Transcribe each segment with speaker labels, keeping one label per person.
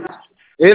Speaker 1: ሄሎ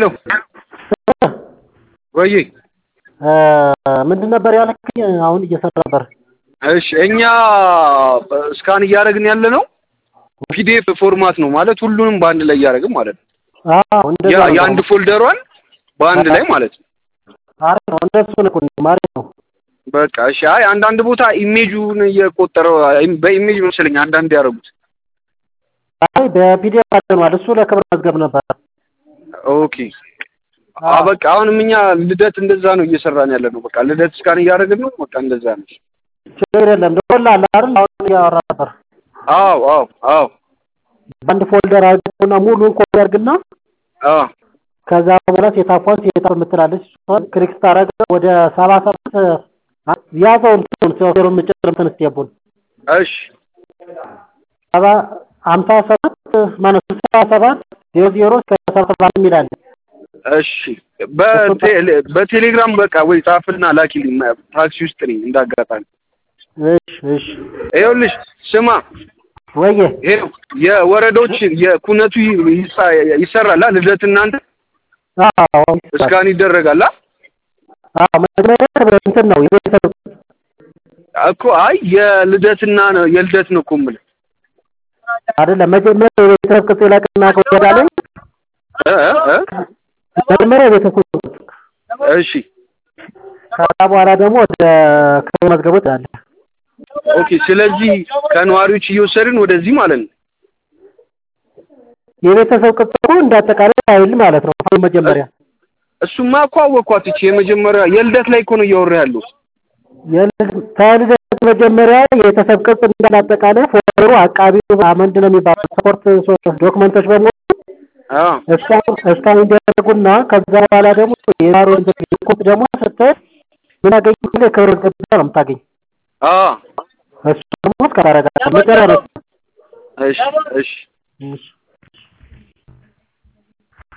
Speaker 1: ወይ
Speaker 2: ምንድን ነበር ያልከኝ? አሁን እየሰራ ነበር።
Speaker 1: እሺ እኛ ስካን እያደረግን ያለ ነው ፒዲኤፍ ፎርማት ነው ማለት ሁሉንም በአንድ ላይ እያደረግን ማለት ነው።
Speaker 2: አዎ እንደዛ
Speaker 1: ያ
Speaker 2: ነው።
Speaker 1: የአንድ ፎልደሯን በአንድ ላይ ማለት ነው።
Speaker 2: አሪፍ ነው። እንደሱ ነው እኮ አሪፍ ነው።
Speaker 1: በቃ እሺ። አይ አንዳንድ ቦታ ኢሜጁን እየቆጠረው በኢሜጅ መሰለኝ አንዳንድ ያደረጉት።
Speaker 2: አይ በፒዲኤፍ አድርገናል። እሱ ለክብር መዝገብ ነበር።
Speaker 1: ኦኬ አ በቃ አሁንም እኛ ልደት እንደዛ ነው እየሰራን ያለ ነው። በቃ ልደት ስካን እያደረግን ነው። በቃ እንደዛ ነው።
Speaker 2: ችግር የለም። ደወል አለ አይደል? አሁን እያወራ ነበር።
Speaker 1: አዎ አዎ አዎ
Speaker 2: በአንድ ፎልደር አድርገውና ሙሉን ኮፒ አድርግና
Speaker 1: አዎ
Speaker 2: ከዛ በኋላ ሴታፏን ሴታፍ የምትላለች እሷን ክሊክ ስታደርግ ወደ ሰባ ሰባት ያዘው እንትኑን ሶፍትዌሩ የምጭር እንትን ስቴፑን
Speaker 1: እሺ
Speaker 2: ሰባ ሀምሳ ሰባት ማነው ስልሳ ሰባት ዜሮ ዜሮ እስከ ሰባ ሰባት የሚላል
Speaker 1: እሺ በቴሌ- በቴሌግራም በቃ ወይ ጻፍና ላኪልኝ። ታክሲ ውስጥ ነኝ እንዳጋጣሚ።
Speaker 2: እሺ እሺ
Speaker 1: ይኸውልሽ ስማ
Speaker 2: ወየ
Speaker 1: ይኸው የወረዳዎች የኩነቱ ይሳ- ይሰራል አ ልደት እናንተ
Speaker 2: አዎ
Speaker 1: እስካን ይደረጋል አ?
Speaker 2: አዎ መጀመሪያ እንትን ነው የቤተሰብ
Speaker 1: እኮ አይ የልደትና ነው የልደት ነው እኮ የምልህ
Speaker 2: አይደለም መጀመሪያ የቤተሰብ ቅጽ ይላክና ከወዳለኝ
Speaker 1: እ እ እ?
Speaker 2: መጀመሪያ የቤተሰብ ቅጽ
Speaker 1: እሺ
Speaker 2: ከዛ በኋላ ደግሞ ወደ ክብር መዝገቦች አለ
Speaker 1: ኦኬ። ስለዚህ ከነዋሪዎች እየወሰድን ወደዚህ ማለት ነው።
Speaker 2: የቤተሰብ ቅጽ እኮ እንዳጠቃላይ ፋይል ማለት ነው ፋይል መጀመሪያ
Speaker 1: እሱማ እኮ አወኳት። ይቺ የመጀመሪያ የልደት ላይ እኮ ነው እያወራ ያለው።
Speaker 2: የልደት ከልደት መጀመሪያ የቤተሰብ ቅጽ እንዳጠቃላይ ፎርሙ አቃቢ ምንድን ነው የሚባለው ሰፖርት ዶክመንቶች በሙሉ
Speaker 1: አዎ
Speaker 2: እስካሁን እስካሁን እንዲያደርጉና ከዛ በኋላ ደግሞ የዛሬ ሪፖርት ደግሞ ስትሄድ ምን አገኝ ክብር ገብታ ነው የምታገኝ።
Speaker 1: አዎ
Speaker 2: እሱ ደግሞ እስከ ታረጋለህ መጨረሻ
Speaker 1: እሺ እሺ
Speaker 2: እሺ